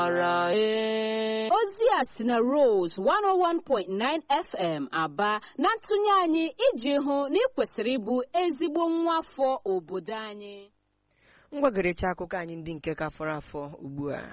ozi a si na Rose 101.9 FM aba na ntụnye anyị iji hụ na ị kwesịrị ịbụ ezigbo nwa afọ obodo anyị ngwagerecha akụkọ anyị ndị nke ka fọrọ afọ ugbu a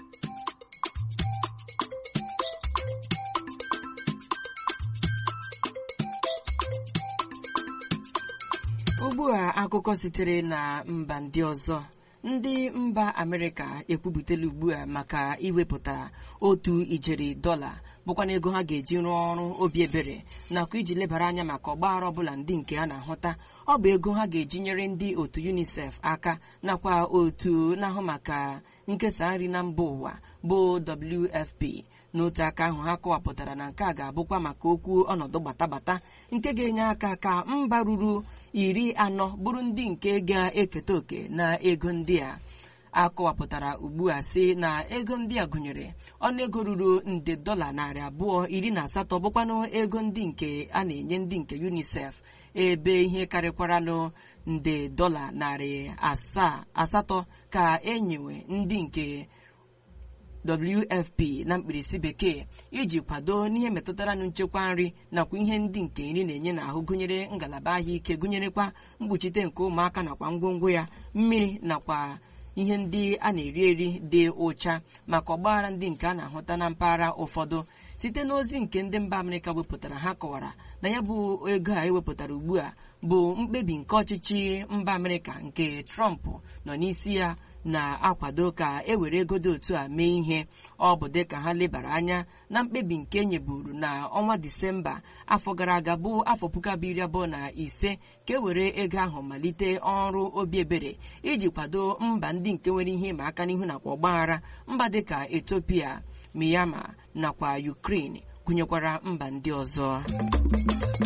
ugbu a akụkọ sitere na mba ndị ọzọ ndị mba amerịka ekwupụtala ugbu a maka iwepụta otu ijeri dọla bụkwana ego ha ga-eji rụọ ọrụ obi ebere nakwa iji lebara anya maka ọgbaghara ọbụla ndị nke a na-ahụta ọ bụ ego ha ga-eji nyere ndị otu unicef aka nakwa otu na-ahụ maka nkesa nri na mba ụwa bụ wfp n'otu aka ahụ ha kọwapụtara na nke a ga-abụkwa maka okwu ọnọdụ gbatagbata nke ga-enye aka ka mba ruru iri anọ bụrụ ndị nke ga-eketa oke na ego ndị a akọwapụtara ugbu a sị na ego ndị a gụnyere ọnụego ruru nde dọla narị abụọ iri na asatọ bụkwanụ ego ndị nke a na-enye ndị nke unicef ebe ihe karịkwaranụ nde dọla narị asaa asatọ ka enyewe ndị nke wfp na mkpirisi bekee iji kwado n'ihe metụtara nchekwa nri nakwa ihe ndị nke nri na-enye n'ahụ gụnyere ngalaba ahụike gụnyerekwa mkpuchite nke ụmụaka nakwa ngwongwo ya mmiri nakwa ihe ndị a na-eri eri dị ụcha maka ọgbaghara ndị nke a na-ahụta na mpaghara ụfọdụ site n'ozi nke ndị mba amerịka wepụtara ha kọwara na ya bụ ego a ewepụtara ugbu a bụ mkpebi nke ọchịchị mba amerịka nke trump nọ n'isi ya na-akwado ka e were ego dị otu a mee ihe ọ bụ dịka ha lebara anya na mkpebi nke e nyeburu na ọnwa disemba afọ gara aga bụ afọ puku abụọ iri abụọ na ise ka e were ego ahụ malite ọrụ obi ebere iji kwado mba ndị nke nwere ihe ịma aka n'ihu nakwa ọgbaghara mba dịka etopia myanmar nakwa ukraine gụnyekwara mba ndị ọzọ